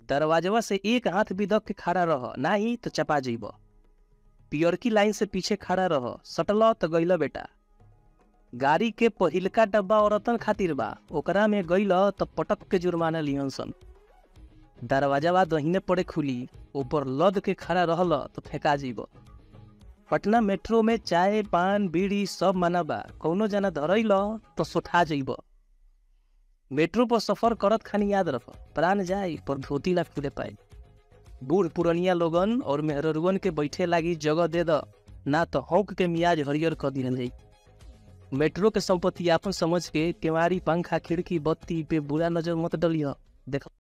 दरवाजवा से एक हाथ भी दब के खड़ा रह नाही तो चपा जइब पियरकी लाइन से पीछे खड़ा रह सटल तो गइल बेटा गाड़ी के पहिलका डब्बा औरतन खातिर बा ओकरा में गइल तो पटक के जुर्माना लिहन सन दरवाजावा दहिने पड़े खुली ऊपर लद के खड़ा रहल तो फेंका जीब पटना मेट्रो में चाय पान बीड़ी सब मना बा कौनो जना धरैल तो सोठा जइब मेट्रो पर सफर करत खानी याद रख प्राण जाए पर धोती ला खुले पाए बूढ़ पुरनिया लोगन और मेहररुअन के बैठे लागी जगह दे द ना तो हौक के मियाज हरियर कर दिहल जाई मेट्रो के संपत्ति आपन समझ के केवारी पंखा खिड़की बत्ती पे बुरा नजर मत डलिय देख